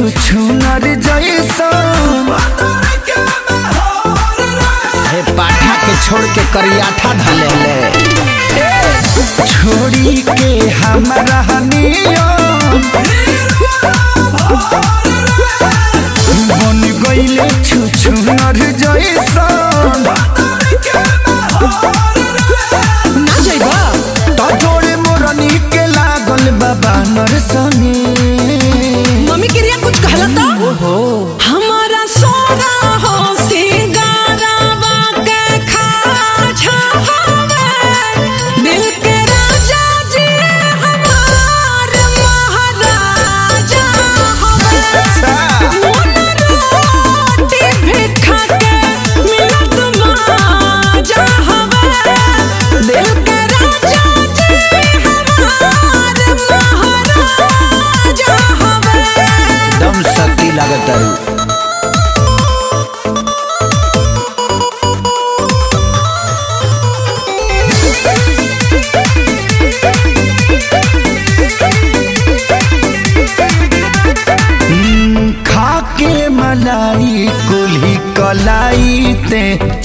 छुछुनर जैसन हे पाठा के छोड़ के करियाठा धले ले छोड़ी के हमरा नियम बन गईले छुछुनर जैसन ना जाइबा त जोड़े मोरनी के लागल बाबा नरसनी मम्मी क्रिया कुछ कहला तो हमारा सोना हो सिंगारावा के खाजा हवे दिल के राजा जी हमार महाराजा हवे मोन रोटी भी खा के मिलत माजा हवे दिल के राजा जी हमार महाराजा हवे दम शक्ति लागत है खा के मलाई कुल्ही कलाई ते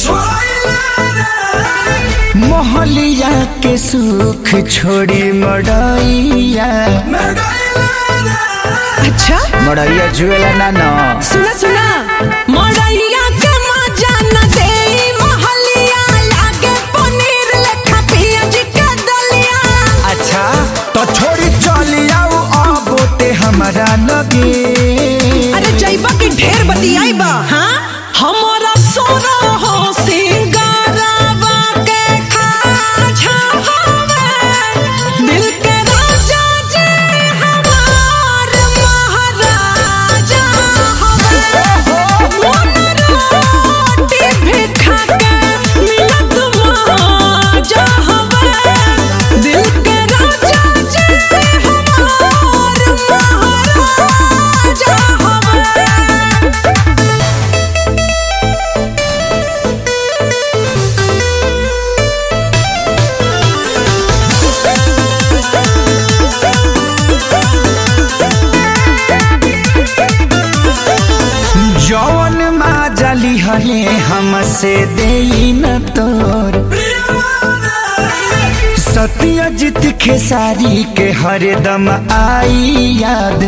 मोहलिया के सुख छोड़ी मड़ैया अच्छा मड़ैया जुएला ना ना सुना सुना मड़ैया के मजा न देई महलिया लागे पनीर लेखा पियाज के दलिया अच्छा तो छोड़ी चली आओ आबोते हमारा लगे अरे जइबा की ढेर बतियाइबा हाँ हमारा सोना हो सिंगारावा के खाजा हवे दिल के राजा जी हमार महाराजा हवे मोन रोटी भी खा के मिलत माजा हवे दिल के राजा जी हमार महाराजा हवे जौन माँ जली हले हमसे दे न तोर सत्यजित खेसारी के हरदम आई याद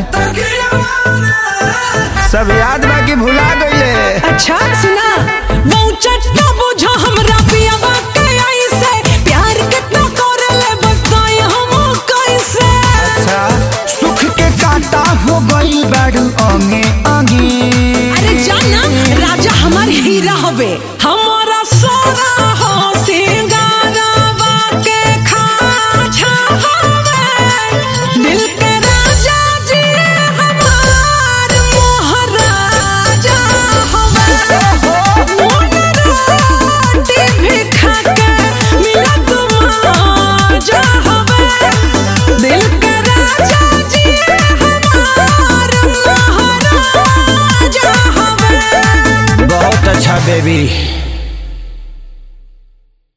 सब याद बाकी भुला गईले अच्छा सुना वो चट्टा बुझा हमरा पियावा के ऐसे प्यार कितना करले बताई हम कैसे अच्छा सुख के कांटा हो गई बाड़ू अंगे अंगे अरे जाना राजा हमार हीरा हवे हमारा सोना हो सिंगारावा के खाजा हवे दिल के राजा जी हमार महाराजा हवे मोन रोटी भी खा के मिलत माजा हवे दिल के राजा जी हमार महाराजा हवे बहुत अच्छा बेबी